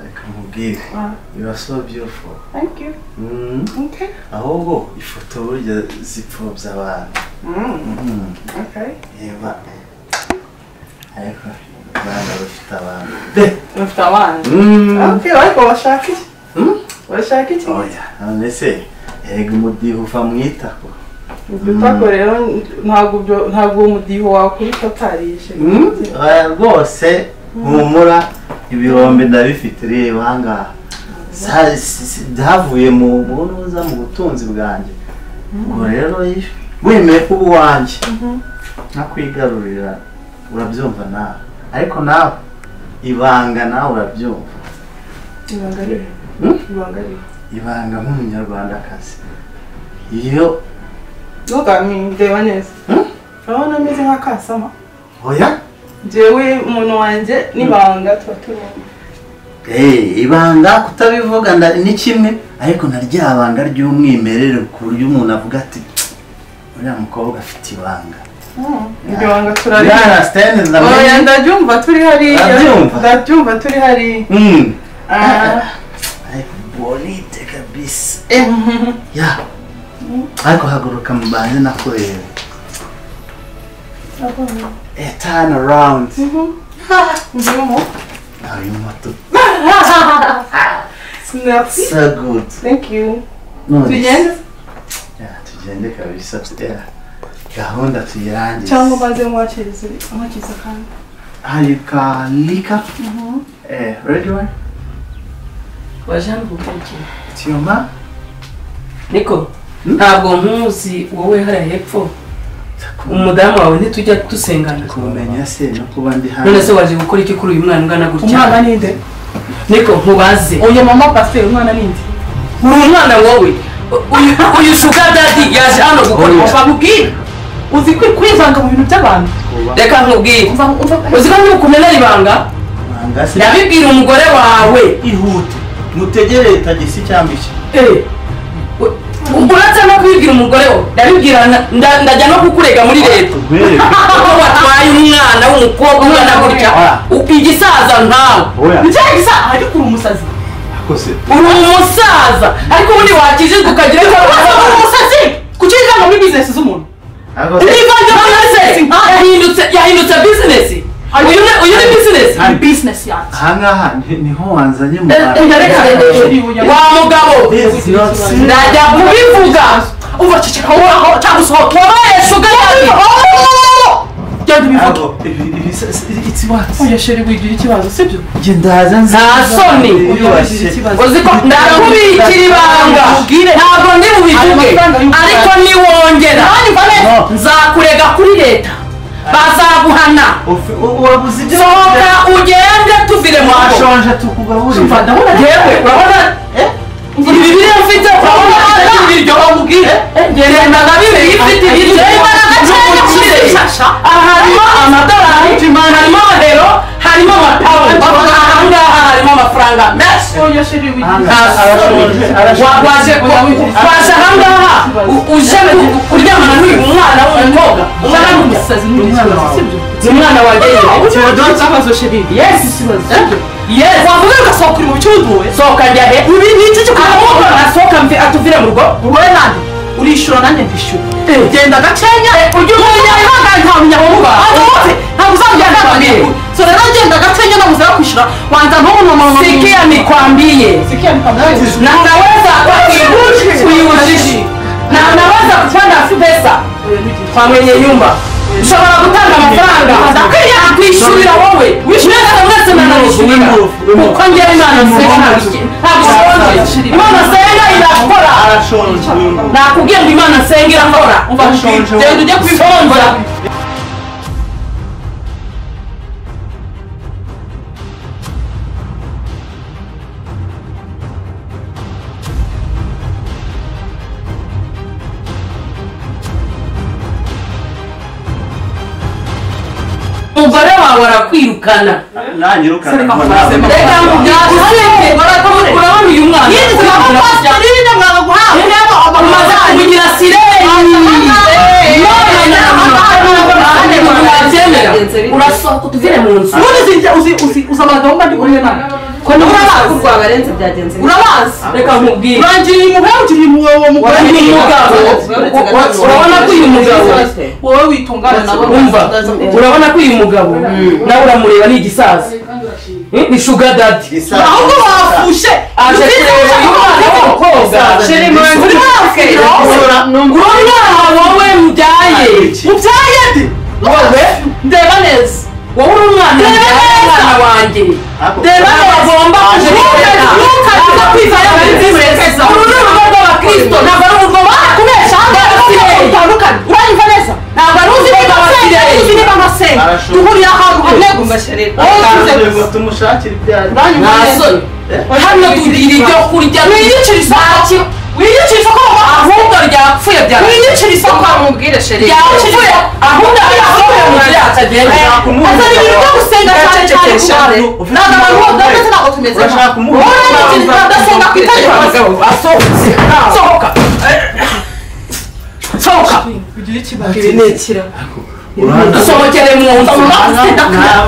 nkubwire Wow. you are so beautiful Thank you. Mm. Okay. ahubwo ifoto burya zipfobya abantu Mm. Mm. Okay. reba ariko abana bafite abantu de Ufite abana. Mm. Okay, ariko bashaka iki? Mm. Bashaka iki? oya none se erega umudiho uva mu itako Ibyo utako rero ntabwo ibyo ntabwo uwo mudiho wakubita utarije. Mm, oya rwose humura ibirombe ndabifite reba ahangaha Za- si- si- byavuye mu bunuza mu butunzi bwanjye ubwo rero iyo wemeye kuba uwanjye nakwigarurira urabyumva nawe ariko nawe ibanga nawe urabyumva Ibanga rero. Mm? Ibanga rero. ibanga nk'umunyarwandakazi iyo Ntugambe ndeba neza. Mm? Urabona ameze nka kasama. oya Jewe umuntu wanjye n'ibanga tuba tubona. Eh, ibanga kutabivuga nda- ni kimwe ariko na rya banga ry'umwimerere ku buryo umuntu avuga ati "Tsk, uriya mukobwa afite ibanga Mm. Iryo banga turaribona. yarasitende Oya ndamenya ndabyumva turi hariya. Urabyumva? Ndabyumva turi hariya. Mm. Ah. ariko bonite kabisa eh ya ariko haguruka mbanze nakureba eh turn around Ndimo. Ah, uyu muto Merci. so good Thank you. None Tugende se- Ya, tugende kabisa ya gahunda tuyirangize cyangwa maze mwakirize mwakirize kandi. harika lika eh ready one wajana gukurikira Tiyoma niko ntabwo nkuzi wowe hariya hepfo umudamu wawe ntitujya dusengana kumenya se no kuba ndi none se hano waje gukora iki kuri uyu mwana ungana Umwana gutya ni nde? niko nkubaze Oya mama pasteur umwana ni nde? uri umwana wowe uyu- uyu suga dadi yaje hano gukora Oya. umva nkubwire Uzi kwi- kwivanga mu bintu by'abantu. reka nkubwire Umva umva uzi ko ntukumena ibanga nanga se ndabibwira umugore wawe ihute mutegere tagisi cyangwa iki Eh, u- uretse no kubibwira umugore wawe ndabibwira na- nda- ndajya no kukurega muri leta rwere aho watwaye umwana w'umukobwa ungana gutya Ah. u- igisaza ntawe oya Nicagisa ariko uri umusazi. akose uri umusaza ariko ubundi wakijijwe ukagira ngo Uraza uri umusazi. Kuki wivanga muri business z'umuntu? akose nivanze business yahindutse yahindutse business uyu ni uyu ni business Ari- Business yanjye. ahangaha ni- niho wanzanye mu Eh, eh, bantu reka wa mugabo This is not serious. ndajya kubivuga Umva ceceka wowe aho cyangwa usohoke. wabaye sugar daddy Genda ubivuge. Ntabwo, ibi- ibi- se- se- it's what? Oya sheri wigira ikibazo sibyo? Njye ndaza nzi- Nta soni. Yiyubashye. uzi ko ndakubikira ibanga Ubwire. ntabwo ndi bubivuge ariko niwongera No. nzakurega kuri leta bazaguhana Ufi- u- wabuze ibyo sohoka ugende tuvire mu rugo washonje tukugaburira Umva ndabona yewe urabona ibi biriya mfite urabona batagira iryo bamubwire genda na bibiri iyo ufite ibiryo Imana gakeya n'umukire aha harimo amadolari harimo amadero harimo amapawundi aha ngaha harimo amafaranga menshi Oya sheri wigira. waje waje ahangaha u- uje ku- kuryamana n'uyu mwana w'umukobwa umwana w'umusaza umusazi n'ikibazo sibyo? ni umwana wa geye ikibazo sheri. yesi Ikibazo sibyo? yesi wavuga ugasohoka uri mu cyuduwe sohoka njya he ibi ni iki cyo ahubwo kuvuga nasohoka mve- atuvire mu rugo wowe nande urishura nanjye ndishyura genda gakenya ujye umenya ibanga nta munyamuba aduze ntabwo uzambwira nta Ntakwambiye. bantu so rero genda gakenya nabuze yo kwishyura wanza ntumunamama sikia nikwambie sikia nikamwezi na naweza kuiushi- kuiushi na naweza kupanda pesa kwa mwenye nyumba ushobora gutanga amafaranga ndakwiriye kwishyurira wowe mwese mwese mwanabishyurira kuko njyewe imana nsenga ntabwo nshonje imana nsenga irakora nakubwiye ngo imana nsenga irakora nshonje wowe. genda ujye kubishonja umugore wawe arakwirukana reka mugase urabona uyu mwana pasiteri nyine mwaga guhabwa umaze kumugira sireni none ahandi umuntu yabyemera urasohoka utuvire mu nzu ubundi uzi- uzi- uzi- uzi abagabo mba ndi kumwe nabo ko niba urabazi urwa barenze byagenze urabazi reka nkubwire urangiriye umugabo ukiri umugabo mugore Uyu ni mugabo Urabona- urabona ko uyu mugabo wowe witungana nabo umva urabona ko uyu mugabo nawe uramureba ni igisaza Eh, ni shuga dadi Gisaza. ahubwo bafushe aje kureba uyu mwana w'umukobwa Sheri Manzi. uri hafi Numva- numva- urabona wowe mubyaye Abiki. mubyaye ndi wowe ndeba neza wowe uri umwana mubyaye umwana wanjye Ako. reba bagomba kujuririra ntukajya kwizana muri nziza uru ni urugo rw'abakristo ntabwo ari urugo barakubesha hano rutandukanye uranyumva neza ntabwo ari uzi niba amasenga uzi niba amasenga Arashoboka. duhurira ahantu hamwe gusa umasherera wowe uzi Ngo gusa tumushakire ibyaha ntasoni hano tugira ibyo kurya wiyicira isoko wiyicira isoko ahubwo ryapfuye byara wiyicira isoko mubwire sheri ryapfuye ahubwo ryapfuye mu ryacu agenda azana ibintu byo gusenga cyane cyane ku bantu ntabwo abantu bose ndetse ntabwo tumeze urashaka wowe kumuha urabigira udasenga ku itegeko abagabo asohotse sohoka sohoka urahana dusohokere mu nzu ndetse ndakuyana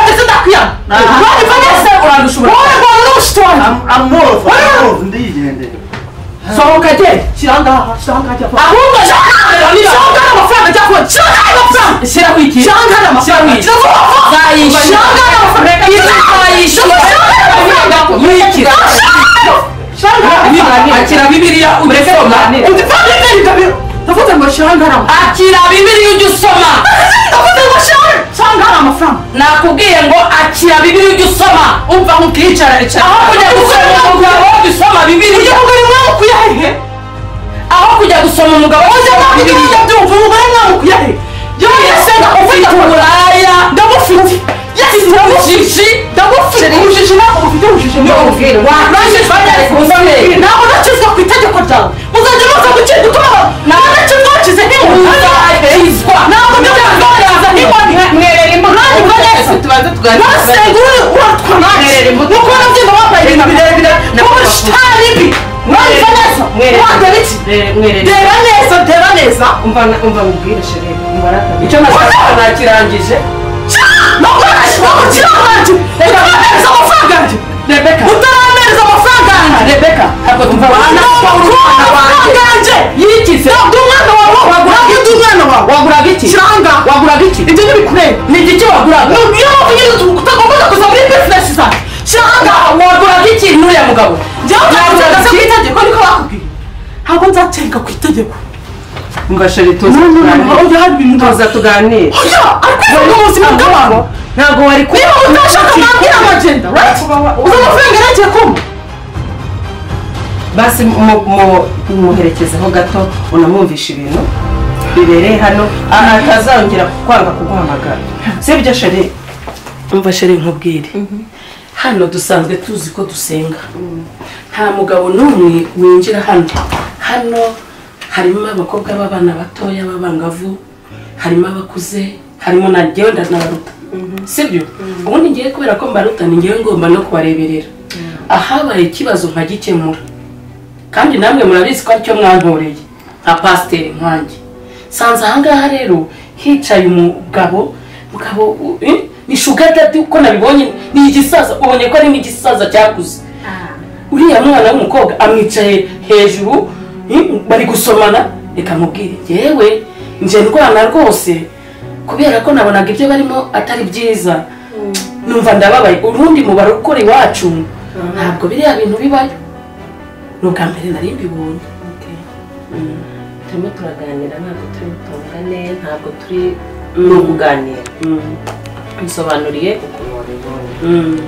ndetse ndakuyana urabona neza urandushobora wowe rwanda n'ubushitonyi amorofa amorofa ndigendera sohoka genda shyira ahangaha shyira ahangaha ajya ahubwo shyira ahangaha hari amafaranga ajya kuba shyira ahangaha hari amafaranga shyira ku ikintu shyira ahangaha hari amafaranga shyira ku ikintu shyira ahangaha hari amafaranga izayishyura yikira akira bibiliya ujya usoma ndavuze ngo shyira ahangaha akira bibiliya ujya usoma ndavuze ngo shyira ahangaha amafaranga nakubwiye ngo akira bibiliya ujya usoma umva nkukicara icara aho kujya gusoma umugabo ujya usoma bibiliya ujya kugura umwanya ukuyahehe aho kujya gusoma umugabo ujya gusoma bibiliya byumva umugore mwawe ukuyahehe yewe yasenga ufite uburaya ndamufite Yes, ndamufite ndamufite ubujiji ntabwo bufite ubujiji Ndamubwira. warangije banyari kumusomera ntabwo nacizwa ku itegeko ryawe muzajya muza gucira utubaho ntabwo nacizwa wacize nk'inkoni uzakizwa ntabwo nacizwa wacize nk'inkoni mwerera imbuga Nanjye ubwo neza. tubanze tuganira ntasenga uri uratwa nanjye nuko nabyina wambaye ibintu birebire n'ubusitani bi mwanyuze neza Mwereka. wajya biki mwerera reba neza reba neza umva na- umva mubwire sheri umva arakabi icyo nashaka nakirangije ntabwo nashyira ku kiranganje utarampereza amafaranga yanjye rebeka utarampereza amafaranga yanjye rebeka ntabwo tumva amafaranga yanjye yikize ntabwo umwana wawe waguraga ibyo umwana wawe waguraga iki kiranga waguraga iki ibyo ntibiri kureba ni igiki waguraga ni ibyo mpamvu nyine utagomba kuza muri bizinesi zanjye kiranga waguraga iki n'uriya mugabo njyewe ntabwo nzi ku itegeko niko bakubwiye ntabwo nzatenga ku itegeko umva sheri tuza ntabwo tuganire hari ibintu tuza tuganire oya ariko ubuzima bw'abantu ntabwo wari kuba niba utashaka mwabwira amagenda right uzi amafaranga yaragiye kuma basi mu- mu- muherekezeho gato unamwumvisha ibintu bibereye hano aha atazongera kwanga kuguhamagara sibyo sheri umva sheri nkubwire hano dusanzwe tuzi ko dusenga nta mugabo n'umwe winjira hano hano harimo abakobwa b'abana batoya b'abangavu harimo abakuze harimo na njyewe ndanabaruta sibyo ubundi ngewe kubera ko mbaruta ni ngewe ngomba no kubareberera ahabaye ikibazo nkagikemura kandi namwe murabizi ko aricyo mwankoreye nka pasiteri nkanjye sanze ahangaha rero hicaye umugabo mugabo u- eh, ni shugadadi uko nabibonye ni igisaza ubonye ko ari n'igisaza cyakuze uriya mwana w'umukobwa amwicaye hejuru eh, bari gusomana reka mubwire yewe nje ndwana rwose kubera ko nabonaga ibyo barimo atari byiza numva ndababaye urundi mu barokora iwacu ntabwo biriya bintu bibayo ni ubwa mbere nari mbibonye turimo turaganira ntabwo turi butongane ntabwo turi ni ukuganira nsobanuriye ukuntu wabibonye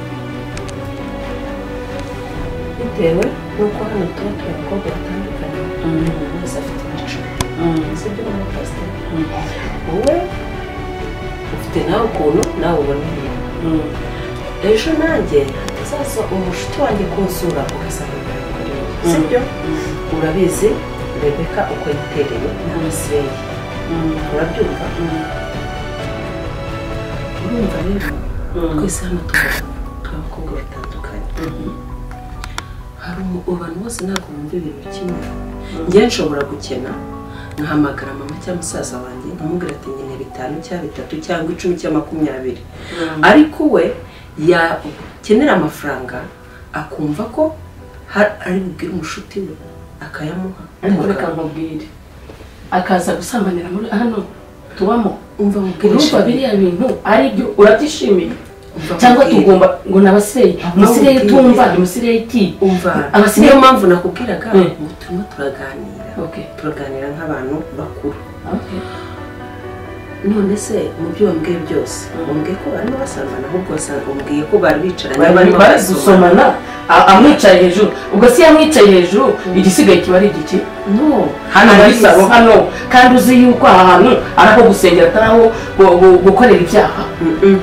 bitewe n'uko hano tuba turi abakobwa batandukanye umuntu wese afite imico si ibyo umuntu pasiteri wowe ufite nawe ukuntu nawe ubona ibintu ejo nanjye hatazaza umushuti wanjye kunsura ugasanga barakoreye si byo urabizi rebeka uko yitereye nta misireyi urabyumva urumva rero twese hano tuba turi abakobwa batandukanye hari umu- abantu bose ntabwo bumva ibintu kimwe njye nshobora gukena nkahamagara mama cyangwa musaza wanjye nkamubwira ati nyine bitanu cyangwa bitatu cyangwa icumi cyangwa makumyabiri ariko we yakenera amafaranga akumva ko har- ari bubwire umushuti we akayamuha ariko reka mbabwire akaza gusambanira muri hano tubamo umva mubwire urumva shami biriya bintu ari byo urabyishimiye Umva cyangwa mubwire. tugomba ngo ni abasireyi umusiriya utumva ni umusiriya iki umva Abasiriya- niyo mpamvu nakubwiraga Mm. ngo turimo turaganira Okay. turaganira nk'abantu bakuru Okay. none se mu byo wambwiye byose wambwiye ko barimo basambana ahubwo wasanga wambwiye ko bari bicaranye bari barimo bari barasomana. gusomana a- amwicaye hejuru ubwo se yamwicaye hejuru igisigaye kiba ari igiki no hano muri Ariko- salo hano kandi uzi yuko aha hantu ari aho gusengera atari aho gu- gu- gukorera ibyaha Mm-mm.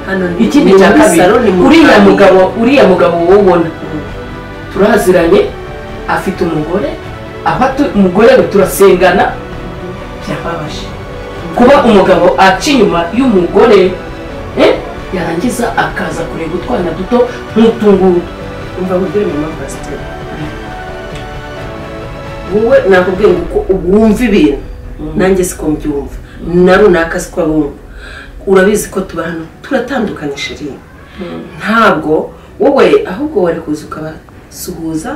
hano ni ikindi ni cya muri kabiri salo, ni mu uriya kabari. mugabo uriya mugabo wowe ubona turaziranye afite umugore aho atu- umugore we turasengana byababaje kuba umugabo aca inyuma y'umugore eh, yarangiza akaza kureba utwana duto nk'utunguru umva mubwire mama pasiteri wowe nakubwiye ngo uko wumva ibintu nanjye siko mbyumva na runaka siko abumva urabizi ko tuba hano turatandukanye shiri ntabwo wowe ahubwo wari kuza ukabasuhuza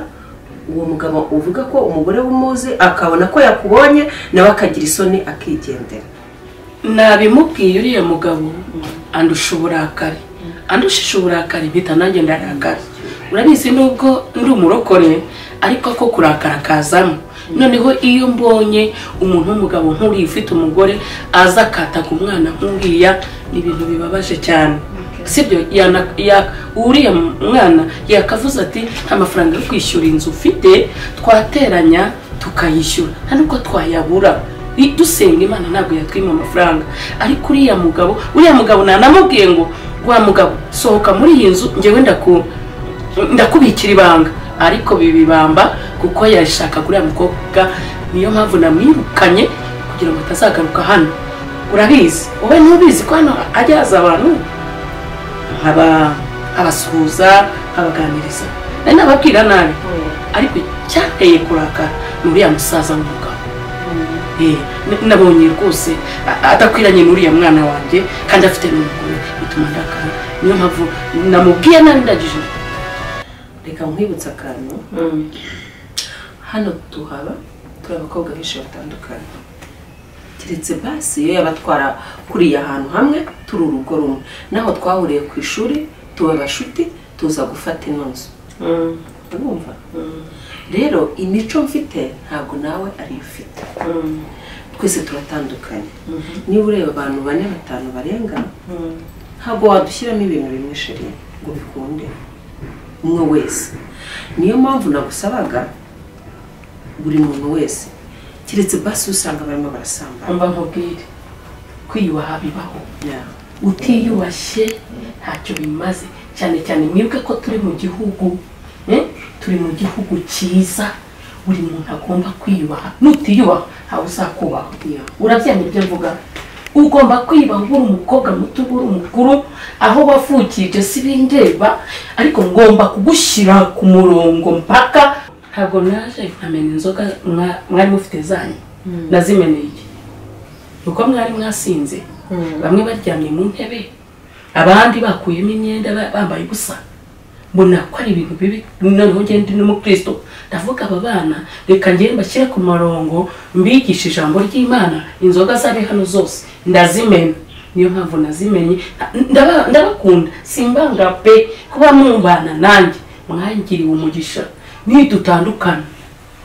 uwo mugabo uvuga ko umugore w'umuzi akabona ko yakubonye nawe akagira isoni akigendera nabimubwiye uriya mugabo andusha uburakari andushije uburakari mpita nanjye ndarakara urabizi nubwo ndi umurokore ariko ko kurakara kazamo noneho iyo mbonye umuntu w'umugabo nk'uriya ufite umugore aza akataga umwana nk'uriya ni ibintu bibabaje cyane sibyo yana- ya- uriya mwana yakavuze ati nta mafaranga yo kwishyura inzu ufite twateranya tukayishyura nta n'ubwo twayabura I- dusenga imana ntabwo yatwima amafaranga ariko uriya mugabo uriya mugabo nanamubwiye ngo wa mugabo sohoka muri iyi nzu njyewe ndaku ndakubikira ibanga ariko bibibamba kuko yashaka kuriya mukobwa niyo mpamvu namwirukanye kugira ngo atazagaruka hano urabizi wowe ntubizi ko hano ajya haza abantu nkaba abasuhuza abaganiriza nari nababwira nabi ariko icyateye kurakara ni uriya musaza w'umugabo Eh, n- nabonye rwose a- adakwiranye n'uriya mwana wanjye kandi afite n'umugore bituma ndakara niyo mpamvu namubwiye nabi ndagije reka nkwibutse akantu hano tuhaba turi abakobwa benshi batandukanye keretse basi iyo yabatwara kuriya hantu hamwe turi urugo rumwe naho twahuriye ku ishuri tuba abashuti tuza gufata ino nzu urumva rero imico mfite ntabwo nawe ariyo ufite twese turatandukanye niba ureba abantu bane batanu barenga ntabwo wadushyiramo ibintu bimwe sheri ngo bikunde umwe wese niyo mpamvu nagusabaga buri muntu wese keretse basi usanga barimo barasambana mba nkubwire kwiyubaha bibaho Yeah. utiyubashye ntacyo bimaze cyane cyane mwibuke ko turi mu gihugu eh, turi mu gihugu cyiza buri muntu agomba kwiyubaha nutiyubaha ntawe uzakubaha Yeah. urabyemera ibyo mvuga ugomba kwiyubaha uri umukobwa muto uri umukuru aho wavukiye ibyo si bindeba ariko ngomba kugushyira ku murongo mpaka ntabwo naje nkamena inzoga mwa- mwari mufite zanyu nazimeneye iki uko mwari mwasinze bamwe baryamye mu ntebe abandi bakuyemo imyenda ba- bambaye ubusa mbona ko ari ibintu bibi noneho ngende n'umukristo ndavuga aba bana reka ngende mbashyire ku marongo mbigishe ijambo ry'imana inzoga zari hano zose ndazimena niyo mpamvu nazimenye ndaba- ndabakunda simbanga pe kuba mumbana nanjye mwangiriwe umugisha nidutandukana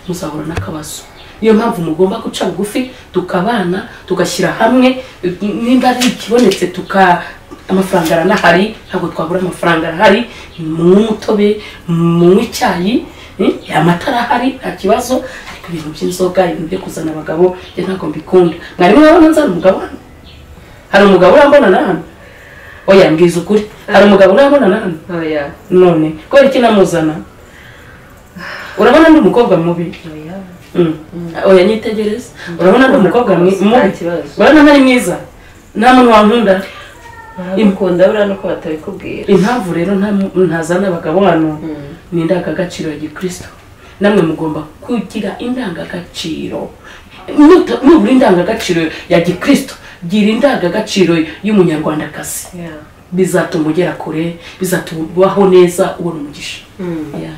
muzahura n'akabazo niyo mpamvu mugomba guca bugufi tukabana tugashyira hamwe nimba ari ikibonetse tuka amafaranga aranahari ntabwo twabura amafaranga arahari munywe umutobe munywe icyayi eh, amata arahari nta kibazo ariko ibintu by'inzoga ibintu byo kuzana abagabo byo ntabwo mbikunda mwarimu urabona nzana umugabo hano hari umugabo urambona na hano oya mbwiza ukuri hari umugabo urambona na hano Oya, none kubera iki namuzana urabona ndi umukobwa mubi oya. Mm. oya nyitegereza urabona ndi umukobwa mwi- Nta mubi kibazo. urabona ntari mwiza nta muntu wankunda Imikunda buriya nuko batabikubwira. impamvu rero nta- ntazana abagabo hano ni indangagaciro ya gikristo namwe mugomba kugira indangagaciro nubura indangagaciro ya gikristo gira indangagaciro y'umunyarwandakazi bizatuma ugera kure bizatuma ubaho neza ubona umugisha Yeah.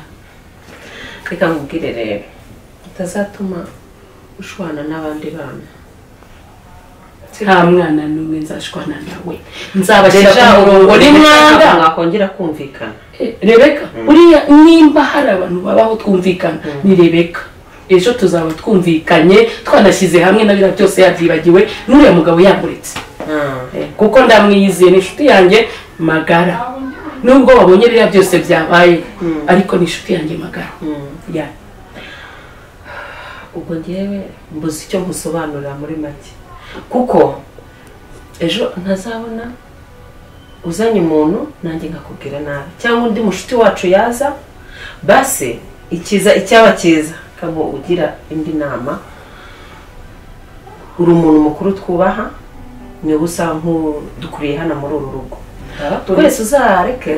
reka nkubwire rero bitazatuma ushwana n'abandi bana nta mwana n'umwe nzashwana nawe nzabashyira ku murongo ntabwo n'umwanda mwakongera kumvikana rebeka uriya nimba hari abantu babaho twumvikana ni rebeka ejo tuzaba twumvikanye twanashyize hamwe na biriya byose yabyibagiwe n'uriya mugabo yamuretse Eh, kuko ndamwiyizeye ni inshuti yanjye magara nubwo babonye biriya byose byabaye ariko ni inshuti yanjye magara Ya. ubwo ngewe mbuze icyo musobanurira muri make kuko ejo ntazabona uzanye umuntu nanjye nkakubwira nabi cyangwa undi mushuti wacu yaza basi ikiza icyaba cyiza kabo ugira indi nama uri umuntu mukuru twubaha niwe usa nk'udukuriye hano muri uru rugo twese uzareke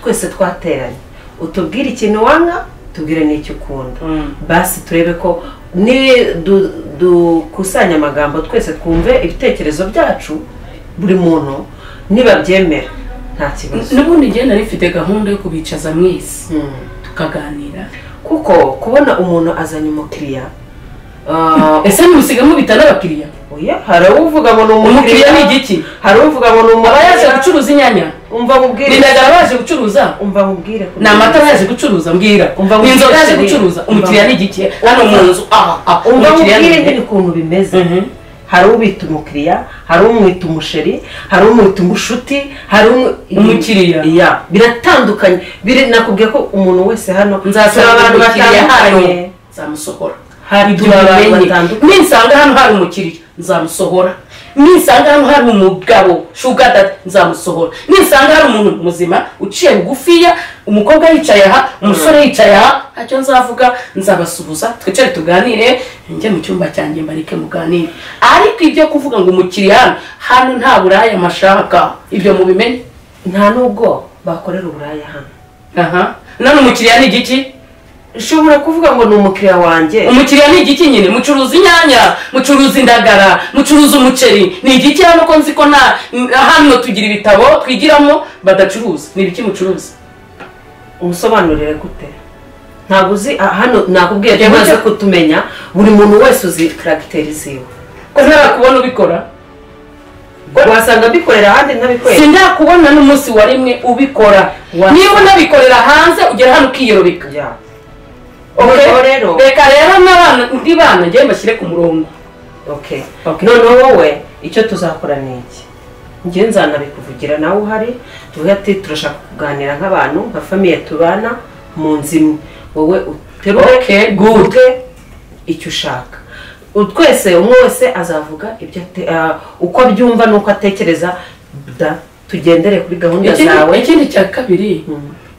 twese twateranye utubwire ikintu wanga tubwire n'icyo ukunda basi turebe ko ni du- dukusanya amagambo twese twumve ibitekerezo byacu buri muntu nibabyemera nta kibazo n'ubundi njyewe nari mfite gahunda yo kubicaza mwese Mm. tukaganira kuko kubona umuntu azanye umukiriya ah, ese ntimusigamo bita n'abakiriya oya, hari uvuga ngo ni umukiriya ni umukiriya igiki hari uvuga ngo ni aba yaje umukiriya gucuruza inyanya umva mubwire bindagara baje gucuruza umva mubwire ni amata yaje gucuruza mbwira Umva ni inzoga yaje mubwire. gucuruza umukiriya ni igiki hano mu nzu aha aha umva umukiriya ni mubwire igiki nyine ukuntu bimeze Mhm. hari ubita umukiriya hari umwita umusheri hari umwita umushuti hari umu- Umukiriya. Ya, biratandukanye biri nakubwiye ko umuntu wese hano nzasaba turi abantu bakiriya hano batandukanye. nzamusohora Hari ibyo turi abantu mumenye. batandukanye. ninsanga hano hari umukiriya nzamusohora ninsanga hano hari umugabo shuga dada nzamusohora ninsanga hari umuntu muzima uciye bugufiya umukobwa yicaye aha umusore yicaye aha ntacyo nzavuga nzabasuhuza twicare tuganire njye mu cyumba cyanjye mbareke muganire ariko ibyo kuvuga ngo umukiriya hano hano nta buraya mashaka ibyo mubimenye nta nubwo bakorera uburaya hano aha none umukiriya ni igiki ushobora kuvuga ngo ni umukiriya wanjye umukiriya ni igiki nyine mucuruza inyanya mucuruza indagara mucuruza umuceri ni igiki hano ko nzi ko na hano tugira ibitabo twigiramo badacuruza ni ibiki mucuruza umusobanurire gute ntabwo uzi ah, hano nakubwiye ko Njyewe umaze njye- kutumenya buri muntu wese uzi karagiteri ziwe ko ntarakubona ubikora wasanga bikorera ahandi ntabikorera sindakubona n'umunsi wa rimwe ubikora Wa- niba unabikorera hanze ugera hano ukiyerobeka Ya. Okay? Noneho rero reka rero n'abana ndi bana njyewe mbashyire ku murongo okay Okay. noneho wowe icyo tuzakora ni iki njyewe nzanabikuvugira nawe uhari tuvuge ati turashaka kuganira nk'abantu nka famiye tubana mu nzu imwe wowe Okay, uterure good. uvuge icyo ushaka U- twese umwe wese azavuga ibyo ate- ah, uko abyumva n'uko atekereza da tugendere kuri gahunda Ikindi- zawe ikindi cya kabiri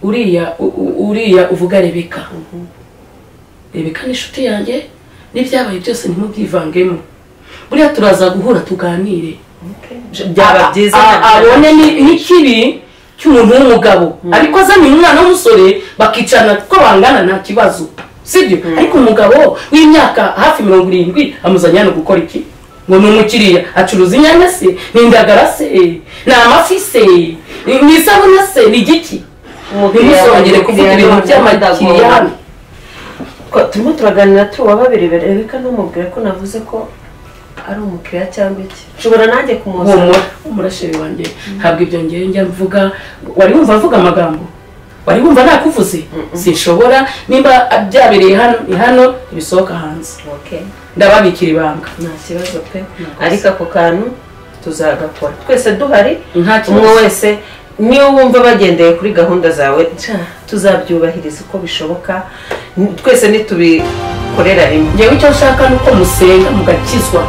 uriya u- u- uriya uvuga rebeka rebeka ni inshuti yanjye n'ibyabaye byose ntimubyivangemo buriya turaza guhura tuganire byaba byiza A- a- nabyo abone ni- nabyo. n'ikibi cy'umuntu w'umugabo ariko azanye umwana w'umusore bakicarana ko bangana nta kibazo sibyo ariko umugabo w'imyaka hafi mirongo irindwi amuzanye hano gukora iki ngo ni umukiriya acuruza inyanya se ni indagara se ni amafi se ni ni isabune se ni igiki ntimuzongere kuvuga ibintu by'amakiriya hano Ko turimo turaganira turi uwa babiri bereka n'umubwira ko navuze ko ari umukiriya cyangwa iki nshobora nanjye kumuzana humura humura sheri wanjye ntabwo ibyo ngewe njya mvuga wari wumva mvuga amagambo wari wumva nakuvuze sinshobora nimba byabereye hano ni hano ibisohoka hanze Okay, ndababikira ibanga nta kibazo pe ariko ako kantu tuzagakora twese duhari nta umwe kibazo wese niyo wumva bagendeye kuri gahunda zawe nca, tuzabyubahiriza uko bishoboka N- twese nitubikorera rimwe ngewe icyo nshaka ni uko musenga mugakizwa